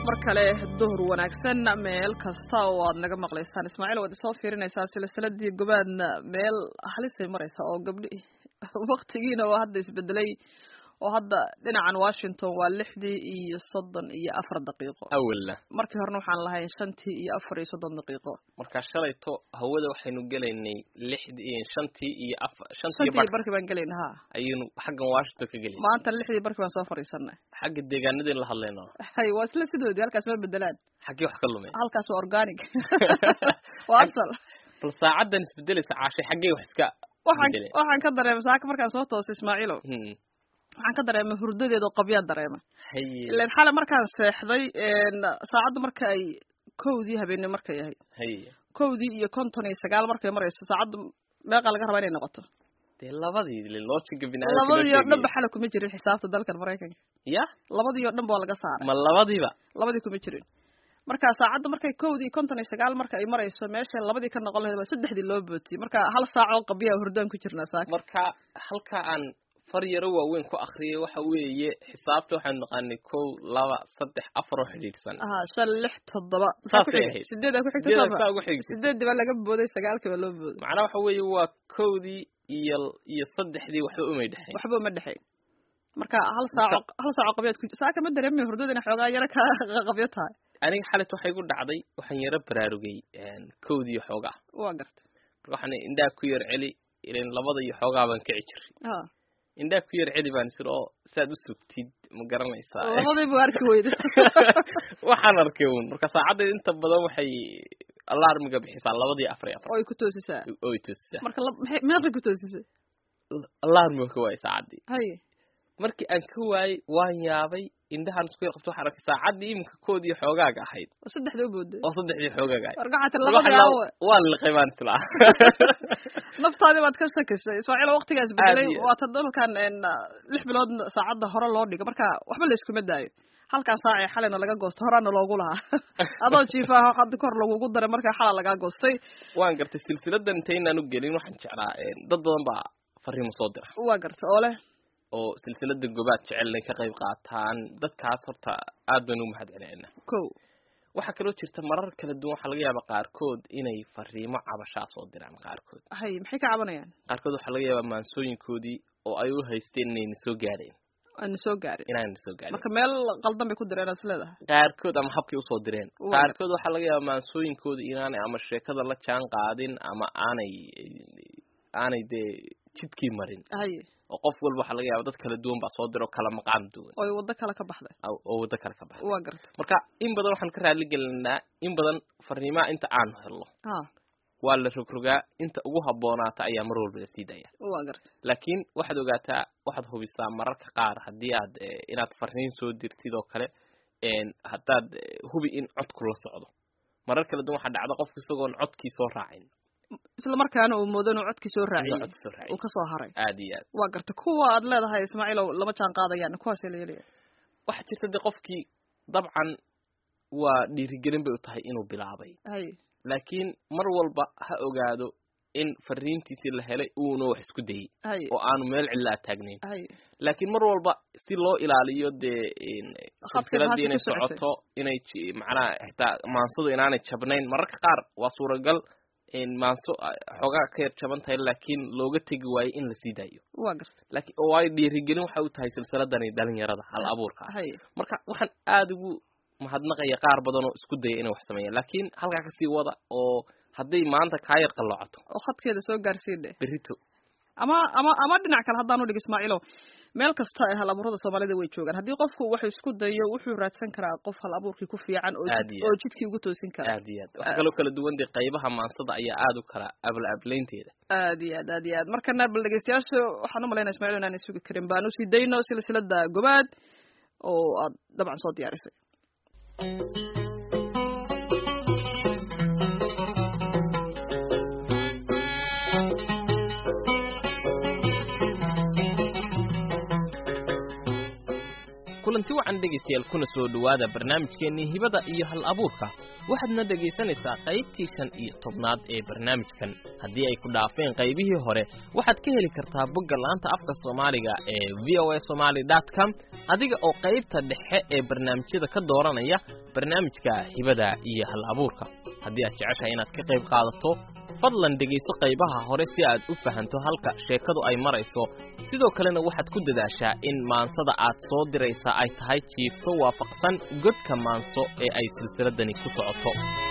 mar kale duhur wanaagsan meel kasta oo aad naga maqlaysaan ismaaciil waad isoo fiirinaysaa silsiladii gobaadna meel halisay maraysa oo gabdhi waktigiina oo hadda isbedelay oo hadda dhinacan washington waa lixdii iyo soddon iyo afar daqiiqo awalna markii horena waxaan lahayn shantii iyo afar iyo soddon daqiiqo markaa shalayto hawada waxaynu gelaynay lixdii shantii iyo afar shantii shantii bar barkii baan gelayna ha ayaynu xaggan washington ka gelayna maanta lixdii barkii baan soo fadhiisanay xagga deegaanadeen la hadlayno hay waa isla sidoodii halkaas ma bedelaan xaggee wax ka lumay halkaas waa organic waa asal bal saacaddan isbedelaysa caashay xaggee wax iska waxaan bedeleen waxaan ka dareemay saaka markaan soo toosay ismaaciilo Hmm. waxaan ka dareemay hurdadeeda oo qabyaan dareemay haye ileen xale markaan seexday saacadda marka ay kowdii habeenimo markay ahayd haye kowdii iyo konton iyo sagaal markay marayso saacadda meeqa laga rabaa inay noqoto dee labadii le loojinka biniaadamka loo labadii oo dhan ba sheegayay. xale kuma jirin xisaabta dalkan maraykanka ya labadii oo dhan ba waa laga saaray ma labadiiba labadii kuma jirin marka saacadda markay kowdii iyo konton iyo sagaal marka ay marayso meesha labadii ka noqon lahayd waa saddexdii loo bootiyey marka hal saac oo qabyaa hurdaan ku jirnaa saaka marka halka aan far yaro waaweyn ku akriyay waxa weeye xisaabta waxaanu naqaanay kow laba saddex afar oo xidhiidhsan aha shan lix toddoba Saasay ahayd. sideedaa ku xigta sideedaa sooma saa ugu xigtay sideedii baa laga booday sagaalkii baa loo booday macnaha waxa weeye waa kowdii iyo iyo saddexdii waxba umay dhexayn waxba uma dhexayn marka hal saaco hal saaco qabyaad ku saaka ma dareemay hurdada inay xoogaa yaro ka qabyo tahay aniga xalit waxay ku dhacday waxaan yaro baraarugay kowdii xoogaa waa gartay marka waxaan indhaha ku yar celi ilan labada iyo xoogaa baan kici jiray ha indhaha ku yar celi baan isir oo saad u sugtid ma garanaysaa labadii buu arki weyday waxaan arkay uun marka saacaddeed inta badan waxay alarmiga bixisaa labadii afar iyo afar oo ay ku toosisaa oo ay toosisaa marka la- maxay- meeqay ku toosisay alarmiga ka waayay saacaddii haye markii aan ka waayey waan yaabay indhahaan isku yar qabto waxaan arkay saacaddii iminka koodii xoogaaga ahayd oo saddexda u booday oo saddexdii xoogaaga ahayd wargacata Waxaan labadii la- aawe waan liqay baan islaa naftaadii baad ka shakisay ismaaciil waqtigaas bedelay Aad iyo- waa ta dalkan een, lix bilood saacadda hore loo dhigo marka waxba la iskuma daayo halkan saac ee xalina laga goosto horaana loogu lahaa adoo jiifaha hadda kor lagugu daray markaa xala lagaa goostay waan gartay silsiladan intaynaan u gelin waxaan jeclaa een, dad badan baa fariimo soo dira waa garta oo leh oo silsilada gobaad jecel inay ka qayb qaataan dadkaas horta aad baan ugu mahad celinayna kow waxaa kaloo jirta marar kala duwan waxaa laga yaabaa qaarkood inay fariimo cabashaa soo diraan qaarkood hay maxay ka cabanayaan qaarkood waxaa laga yaabaa maansooyinkoodii oo ay u haysteen inayna soo gaadheen aana soo gaarin inaana soo gaadhin marka meel qaldan bay ku direen aad is leedahay qaarkood ama habkay usoo direen Waa. qaarkood waxaa laga yaabaa maansooyinkooda inaanay ama sheekada la jaan qaadin ama aanay aanay dee jidkii marin haye oo qof walba waxaa laga yaaba dad kala duwan baa soo dira oo kala maqaam duwan oo ay waddo kale ka baxday oo oo waddo kale ka baxda waa garta marka in badan waxaan ka raali gelinaa in badan fariimaha inta aanu helno ha waa la rogrogaa inta ugu habboonaata ayaa mar walba la sii daya waa garta laakiin waxaad ogaataa waxaad hubisaa mararka qaar haddii aad eh, inaad fariin soo dirtid oo kale een, haddaad eh, hubi in codku la socdo marar kala duwan waxaa dhacda qofku isagoon codkii soo raacin isla markaana uu moodo inuu codkii soo inuu raaciyey codki soo raacin uu ka soo haray aad iyo aad waa garta kuwa aad leedahay ismaaciilow lama jaan qaadayaan kuwaasee la yeelaya waxaa jirta dee qofkii dabcan waa dhiirigelin bay u tahay inuu bilaabay haye laakiin mar walba ha ogaado in fariintiisii la helay uuna wax isku dayey haye oo aanu meel cidlaa taagnayn haye laakiin mar walba si loo ilaaliyo dee in Khadka silsiladii inay maxaa ku socotay? socoto inay ji- macnaha xitaa maansadu inaanay jabnayn mararka qaar waa suuragal in maanso ah, xoogaa ka yar jaban tahay laakiin looga tegi waayo in lasii daayo waa garta laakiin oo waayo dhiirigelin waxay u tahay silsiladani dhalinyarada hal abuurka ah haye marka waxaan aada ugu mahadnaqaya qaar badan oo isku daya inay wax sameeyaan laakiin halkaa kasii wada oo hadday maanta kaa yar qalloocato oo khadkeeda soo gaarsiin dheh berito ama ama ama dhinac kale haddaan udhig ismaaciilow meel kasta ee hal abuurada soomaalida way joogaan haddii qofku wuxuu isku dayo wuxuu raadsan karaa qof hal abuurkii ku fiican oo Aad jid- iyo oo aad. jidkii ugu toosin kara aad iyo aad waxaa kaloo kala duwan dee qaybaha maansada ayaa aada u kala abla ablaynteeda aad iyo aad aad iyo aad markana bal dhegeystayaasha waxaan u malaynaya ismaaciil inaanay sugi karin baan usii dayno silsilada gobaad oo aad dabcan soo diyaarisay kulanti wacan dhegaystayaal kuna soo dhowaada barnaamijkeennii hibada iyo hal abuurka waxaadna dhegaysanaysaa qaybtii shan iyo tobnaad ee barnaamijkan haddii ay ku dhaafeen qaybihii hore waxaad ka heli kartaa bogga laanta afka soomaaliga ee v o a somaly dot com adiga oo qaybta dhexe ee barnaamijyada ka dooranaya barnaamijka hibada iyo hal abuurka haddii aad jeceshahay inaad ka qayb qaadato fadlan dhegayso qaybaha hore si aad u fahanto halka sheekadu ay marayso sidoo kalena waxaad ku dadaashaa in maansada aad soo diraysaa ay tahay jiifto waafaqsan godka maanso ee ay silsiladani ku socoto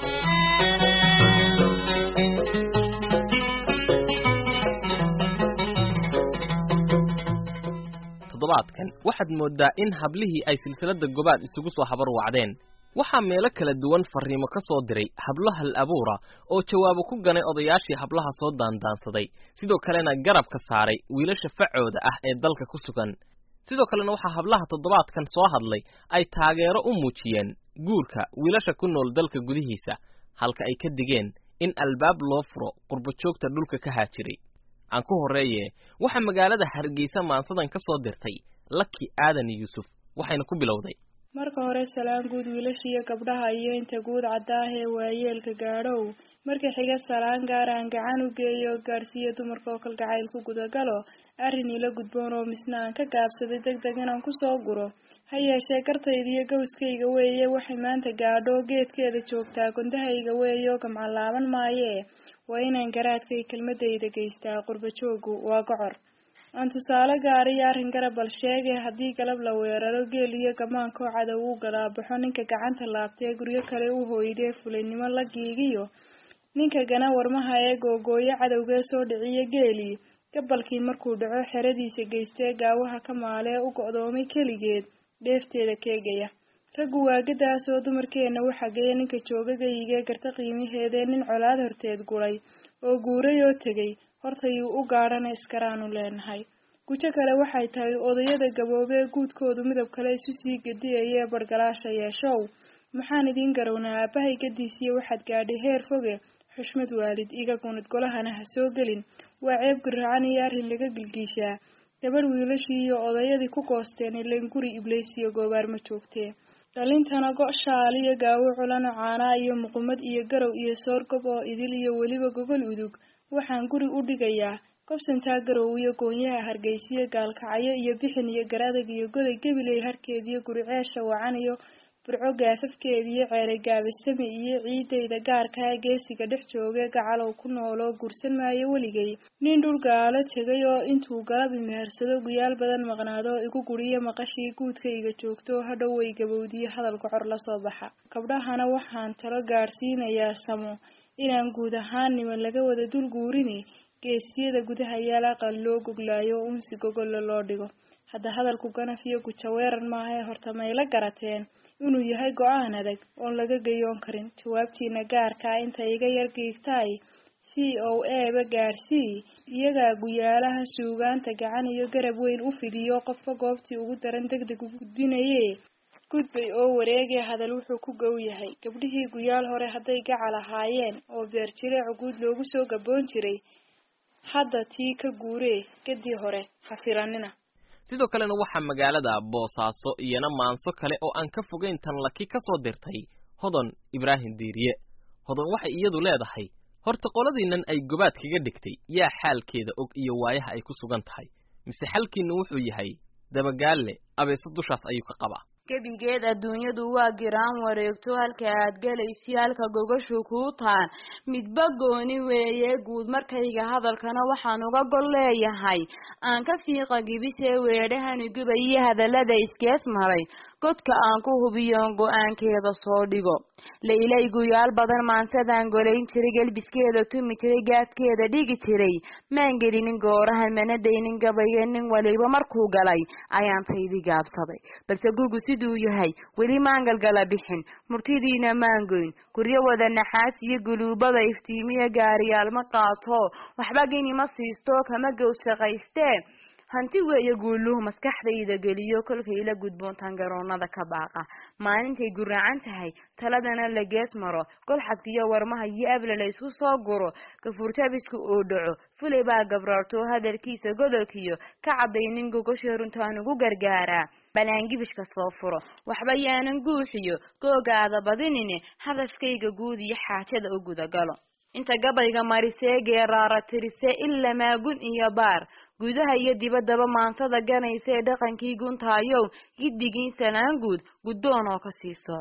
toddobaadkan waxaad mooddaa in hablihii ay silsiladda gobaad isugu soo habar wacdeen waxaa meelo kala duwan farriimo ka soo diray hablo hal abuura oo jawaabo ku ganay odayaashii hablaha soo daandaansaday sidoo kalena garabka saaray wiilasha facooda ah ee dalka ku sugan sidoo kalena waxaa hablaha toddobaadkan soo hadlay ay taageero u muujiyeen guurka wiilasha ku nool dalka gudihiisa halka ay ka digeen in albaab loo furo qurbajoogta dhulka ka haajiray aan ku horreeye waxaa magaalada hargeysa maansadan ka soo dirtay laki aadan yuusuf waxayna ku bilowday marka hore salaan guud wiilashiiyo gabdhaha iyo inta guud caddaah ee waayeelka gaadhow marka xiga salaan gaar aan gacan u geeyo oo gaadhsiiyo dumarka oo kalgacayl ku gudagalo arrin ila gudboon oo misna aan ka gaabsaday deg deg inaan kusoo guro ha yeeshee gartayda iyo gowskayga weeye waxay maanta gaadho geedkeeda joogtaa gundahayga weeye oo gamcalaaban maayee waa inaan garaadkay kelmadayda geystaa qurbajoogu waa gocor aan tusaale gaariyo arrin garab bal sheegay haddii galab la weeraro geel iyo gamaankoo cadow u galaabaxo ninka gacanta laabtee guryo kale u hooydee fulaynimo la giigiyo ninka gana warmaha ee googooyo cadowgee soo dhiciyo geelii gabalkii markuu dhaco xeradiisa geystee gaawaha ka maalee u go'doomay keligeed dheefteeda keegaya raggu waagadaasoo dumarkeenna u xageeya ninka joogagayigee garta qiimaheedee nin colaad horteed gulay oo guuray oo tegay hortayuu u gaadhana iskaraanu leenahay gujo kale waxay tahay odayada gaboobee guudkoodu midab kale isu sii gediyayee bargalaasha yeeshow maxaan idiin garownaa aabbahay gadiisiyo waxaad gaadhay heer foge xushmad waalid iga gunid golahana ha soo gelin waa ceeb garacan iyo arrin laga gilgiishaa gabadh wiilashii iyo odayadii ku goosteen ileen guri ibleysiyo goobaar ma joogtee dhalintana go' shaal iyo gaawo culano caanaa iyo muqumad iyo garow iyo soorgob oo idil iyo weliba gogol udug waxaan guri u dhigayaa gobsantaa garow iyo goonyaha hargeysiyo gaalkacyo iyo bixin iyo garadag iyo goday gebiley harkeediyo guri ceesha wacan iyo burco gaafafkeeda iyo ceere gaabasame iyo ciidayda gaarkaa geesiga dhex joogee gacalow ku nooloo guursan maayo weligay nin dhul gaalo tegay oo intuu galab imehersado guyaal badan maqnaado igu guriyo maqashii guudkayga joogto hadhow way gabowdiyo hadal gocor lasoo baxa gabdhahana waxaan talo gaadhsiinayaa samo inaan guud ahaan niman laga wada dul guurini geesiyada gudaha yaal aqal loo goglaayo oo unsi gogolla loo dhigo hadda hadalku ganaf iyo gujaweeran maahae horta mayla garateen inuu yahay go-aan adag oon laga gayoon karin jawaabtiina gaarkaa inta iga yar giigtaay c o eba gaadhsii iyagaa guyaalaha suugaanta gacan iyo garab weyn u fidiyo qofka goobtii ugu daran deg deg u gudbinaye gudbay oo wareegee hadal wuxuu ku gow yahay gabdhihii guyaal hore hadday gacal ahaayeen oo beerjireecu guud loogu soo gaboon jiray hadda tii ka guuree gadii hore ha filanina sidoo kalena waxaa magaalada boosaaso iyana maanso kale oo aan ka fogayn tan laki ka soo dirtay hodon ibraahim diiriye hodon waxay iyadu leedahay horta qoladiinnan ay gobaad kaga dhigtay yaa xaalkeeda og iyo waayaha ay ku sugan tahay mise xalkiinna wuxuu yahay dabagaalle abeese dushaas ayuu ka qabaa gebigeed adduunyadu waa giraan wareegto halka aad gelaysi halka gogashu kuu taan midba gooni weeye guud markayga hadalkana waxaan uga gol leeyahay aan ka fiiqa gibisee weedhahani gubayo hadallada iskees maray godka aan ku hubiyoon go-aankeeda soo dhigo laylay guyaal badan maansadaan golayn jiray gelbiskeeda tumi jiray gaadkeeda dhigi jiray maan gelinin goorahan mana daynin gabayo nin waliba markuu galay ayaan taydi gaabsaday balse gugu siduu yahay weli maan galgala bixin murtidiina maan goyn guryo wada naxaas iyo guluubada iftiimiya gaariyaal ma qaato waxba gini ma siisto kama gows shaqaystee hanti weeye guuluhu maskaxdayda geliyo kolkay la gudboontaan garoonada ka baaqa maalintay guraacan tahay taladana la gees maro golxadkiyo warmaha iyo abla la isku soo guro gafuurjabisku oo dhaco fulay baa gabraarto hadalkiisa godolkiyo ka caddaynin gogosha runtaan ugu gargaaraa balaangibishka soo furo waxba yaanan guuxiyo googaada badinine hadafkayga guud iyo xaajada u gudagalo inta gabayga marisee geeraara tirisee ilamaa gun iyo baar gudaha iyo dibaddaba maansada ganaysae dhaqankii guntaayow giddigiin salaan guud guddoon oo kasii soco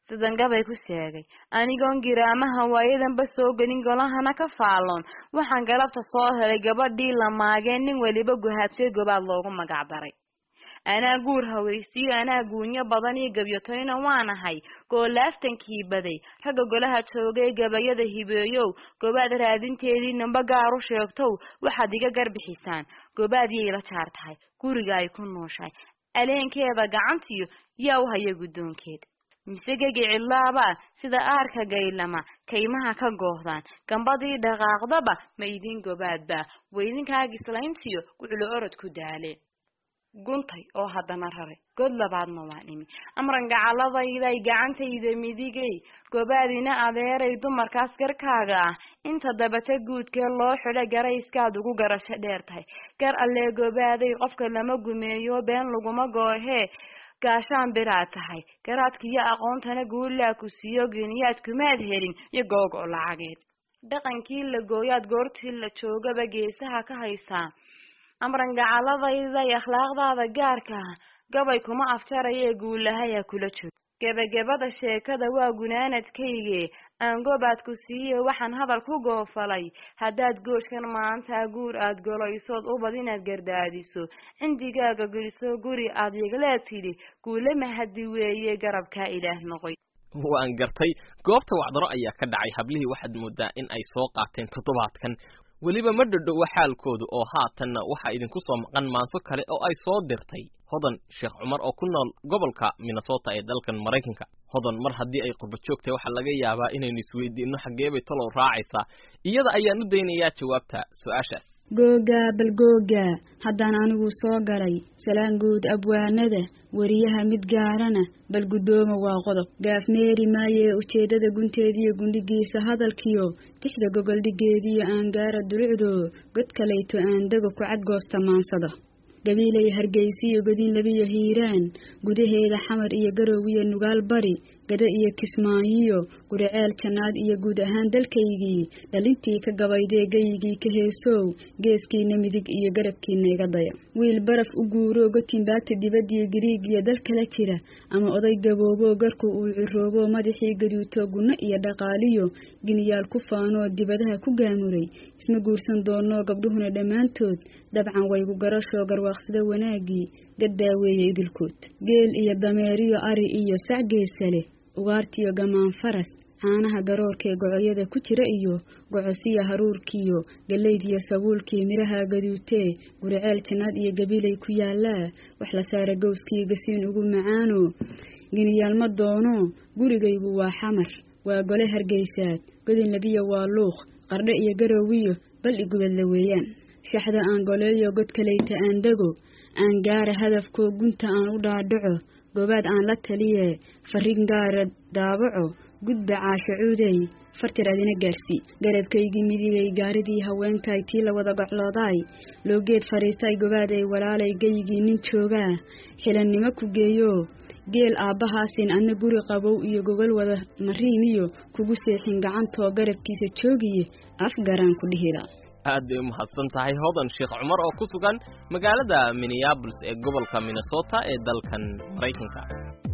sidan gabay ku sheegay anigoon giraamaha waayadanba soo gelin golahana ka faalloon waxaan galabta soo helay gabadhii la maageen nin weliba guhaadshay gobaad loogu magac daray anaa guur hawaysiyo anaa guunyo badan iyo gabyatoyna waanahay goolaaftankii baday ragga golaha joogay gabayada hibeeyow gobaad raadinteedii namba gaar u sheegtow waxaad iga garbixisaan gobaad yay la jaar tahay guriga ay ku nooshahay aleenkeeda gacantiyo yaa u haya guddoonkeeda mise gegi cidlaabaa sida aarka gaylama kaymaha ka goohdaan gambadii dhaqaaqdaba ma idin gobaadbaa weydinkagislayntiyo guclo orod ku daale guntay oo haddana raray god labaadna waa dhimi amran gacaladayday gacantayda midigay gobaadina adeeray dumarkaas garkaaga ah inta dabata guudkee loo xidho garayskaad ugu garasho dheer tahay gar allee gobaaday qofka lama gumeeyo been laguma goohee gaashaan biraad tahay garaadkiiyo aqoontana guulaa ku siiyo geniyaad kumaad helin iyo goog oo lacageed dhaqankii la gooyaad goortii la joogaba geesaha ka haysaa amran gacaladayday akhlaaqdaada gaarka ah gabay kuma afjaraya ee guulahaya kula joog gebagabada sheekada waa gunaanadkayge aan gobaad ku siiye waxaan hadal ku goofalay haddaad gooskan maanta guur aad golaysood ubad inaad gardaadiso cindigaaga geliso guri aad yagleed tidhi guule mahadi weeye garabkaa ilaah noqoy waan gartay goobta wacdaro ayaa ka dhacay hablihii waxaad moodaa in ay soo qaateen toddobaadkan weliba ma dhadhowa xaalkoodu oo haatanna waxaa idinku soo maqan maanso kale oo ay soo dirtay hodan sheekh cumar oo ku nool gobolka minnesota ee dalkan maraykanka hodan mar haddii ay qurba joogtahay waxaa laga yaabaa inaynu isweydiinno xaggeebay talow raacaysaa iyada ayaan u daynayaa jawaabta su-aashaas googaa bal googaa haddaan anigu soo galay salaan guud abwaanada weriyaha mid gaarana bal guddooma waa qodob gaaf meeri maayee ujeeddada gunteediyo gundhigiisa hadalkiyo tixda gogoldhigeediyo aan gaara dulucdoo god kalayto aan dego ku cadgoosta maansada gabiilay hargeysiyo godin labiyo hiiraan gudaheeda xamar iyo garoowiyo nugaal bari gado iyo kismaayiyo guriceel jannaad iyo guud ahaan dalkaygii dhalintii ka gabaydee gayigii ka heesow geeskiina midig iyo garabkiina iga daya wiil baraf u guuroo gotinbaagta dibadiyo giriig iyo dal kala jira ama oday gabooboo garku uu ciroobo madaxii gaduuto gunno iyo dhaqaaliyo giniyaal ku faanoo dibadaha ku gaamuray isma guursan doonoo gabdhuhuna dhammaantood dabcan waygu garashoo garwaaqsada wanaaggii gaddaaweeye idilkood geel iyo dameeriyo ari iyo sac geesale ugaartiyo gamaan faras caanaha garoorkee gocoyada ku jira iyo gocosiya haruurkiyo gallaydiyo sabuulkii midhaha gaduutee guriceel jannaad iyo gabilay ku yaalaa wax la saara gowskii gasiin ugu macaano geniyaalma doono gurigaygu waa xamar waa gole hargeysaad godin labiya waa luuq qardhe iyo garoowiyo bal igubadla weeyaan shaxda aan goleeyo god kalayta aan dego aan gaara hadafkoo gunta aan u dhaadhaco goobaad aan la taliye farrin gaara daabaco gudba caashacuudey fartir adina gaarsii garabkaygii midigay gaaridii haweenkay tii la wada gocloodaay loogeed fadhiistay gobaaday walaalay gayigii nin joogaa xilannimo ku geeyo geel aabbahaasin adna guri qabow iyo gogol wada mariimiyo kugu seexin gacantoo garabkiisa joogiye afgaraan ku dhihila aad bay u mahadsan tahay hodan sheekh cumar oo ku sugan magaalada minneabolis ee gobolka minnesota ee dalkan maraykanka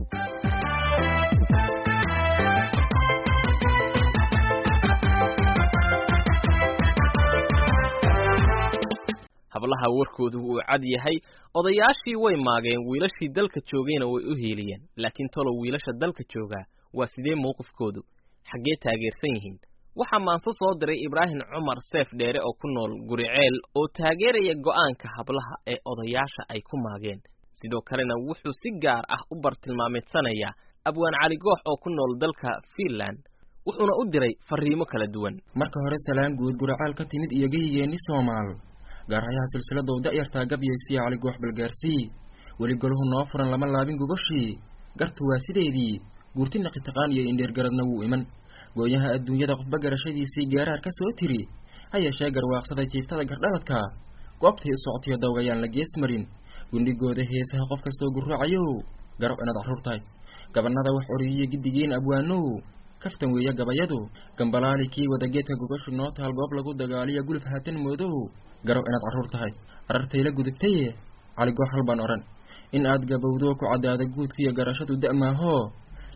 hablaha warkoodu wuu cad yahay odayaashii way maageen wiilashii dalka joogayna way u hiiliyeen laakiin tolow wiilasha dalka joogaa waa sidee mowqifkoodu xaggee taageersan yihiin waxaa maanso soo diray ibraahim cumar seef dheere oo ku nool guriceel oo taageeraya go'aanka hablaha ee odayaasha ay ku maageen sidoo kalena wuxuu si gaar ah u bartilmaameedsanayaa abwaan cali goox oo ku nool dalka fiinland wuxuuna u diray fariimo kala duwan marka hore salaan guud guracaal ka timid iyo geyigeenni soomaal gaarhayaha silsiladow da'yartaa gabyaysiya cali goox balgaarsii weli golahu noo furan lama laabin gogoshii gartu waa sideedii guurti naqitaqaan iyo indheergaradna wuu iman gooyaha adduunyada qofba garashadiisii geeraar ka soo tiri ha yeeshee garwaaqsada jiiftada gardhaladka goobtay u socotiyo dawgayaan la gees marin gundhigooda heesaha qof kastoo gurraacayow garo inaad carruur tahay gabannada wax oriyiyo giddigiin abwaanow kaftan weeye gabayadu gambalaali kii wadageedka gogashu noo taal goob lagu dagaaliya guluf haatan moodow garow inaad carruur tahay arartayla gudubtaye cali goox hal baan odhan in aad gabowdo ku caddaada guudkiiyo garashadu da'maahoo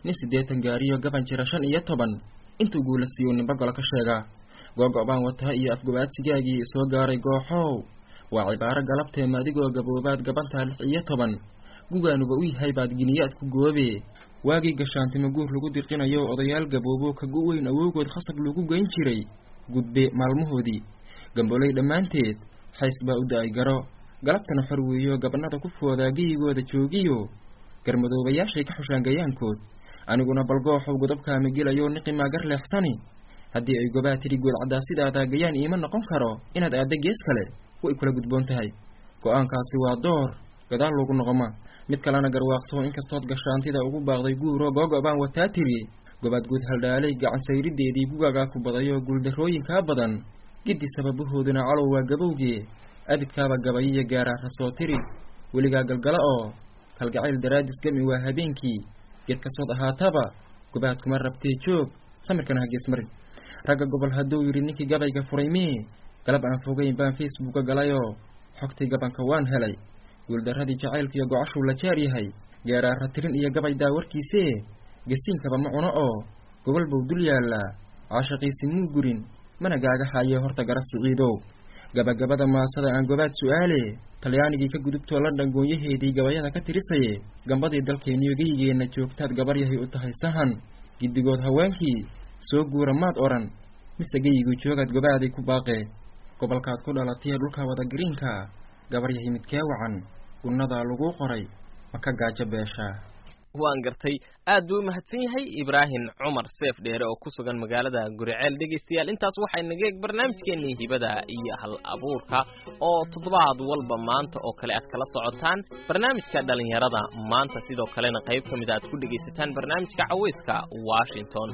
nin siddeetan gaariyo gaban jira shan iyo toban intuu guula siiyo ninba golo ka sheega googo-baan wataa iyo afgobaadsigaagii isoo gaaray gooxow waa cibaaro galabteema adigoo gaboobaad gabantaa lix iyo toban gugaanuba u yahay baad giniyaad ku goobe waagii gashaantimo guur lagu diqinayo odayaal gaboobo ka gu-weyn awowgood khasab lagu geyn jiray gudbe maalmahoodii gamboley dhammaanteed xays baa u da-ay garo galabtana xor weeyo gabanada ku foodaa geyigooda joogiyo garmadoobayaashay ka xushaan gayaankood aniguna balgooxow godobkaama gelayo niqimaa gar leexsani haddii ay gobaa tidhi good caddaa sidaadaa gayaan iima noqon karo inaad aadda gees kale way kula gudboon tahay go-aankaasi waa door gadaal loogu noqoma mid kalena garwaaqsoo inkastood gashaantida ugu baaqday guuro googo-baan wataa tiri gobaad guud haldhaalay gacan sayrideedii gugagaa ku badayo guuldarrooyinkaa badan giddi sababahooduna calow waa gabowgee abidkaaba gabayiyo gaaraa rasoo tiri weligaa galgala oo kalgacayl daraadis gami waa habeenkii geed kastood ahaataba gobaad kuma rabtee joog samirkana hagees marin ragga gobol hadduu yidhi ninkii gabayga furay mee galab aan fogeyn baan facebooka galayoo xogtii gabanka waan helay guuldarradii jacaylkiiyo gocashuu la jaar yahay geeraara tirin iyo gabay daawarkiisee gasiinkaba ma cuno oo gobol buu dul yaallaa caashaqiisi muu gurin mana gaaga haayee horta gara siciidow gabagabada maasada aan gobaad su-aale talyaanigii ka gudubtoo london goonyaheedii gabayada ka tirisaye gambadii dalkeenniyo geyigeenna joogtaad gabar yahay u tahay sahan giddigood haweenkii soo guura maad odhan mise geyigii joogaad gobaaday ku baaqee gobolkaad ku dhalatay dhulka wada gariinka gabar yahay midkee wacan gunnadaa laguu qoray ma ka gaajo beeshaa waan gartay aad buu u mahadsan yahay ibraahim cumar seef dheere oo ku sugan magaalada guriceel dhegaystayaal intaas waxay naga eeg barnaamijkeenii hibada iyo hal abuurka oo toddobaad walba maanta oo kale aad kala socotaan barnaamijka dhallinyarada maanta sidoo kalena qayb ka mid a aad ku dhegaysataan barnaamijka caweyska washington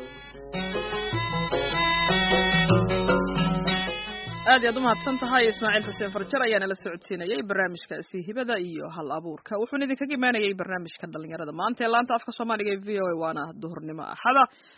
aad iyaad umahadsan tahay ismaaciil xuseen farjar ayaa nala socodsiinayay barnaamijkaasi hibada iyo hal abuurka wuxuuna idinkaga imaanayay barnaamijka dhalinyarada maanta ee laanta afka soomaaliga ee v o a waana duhurnimo axada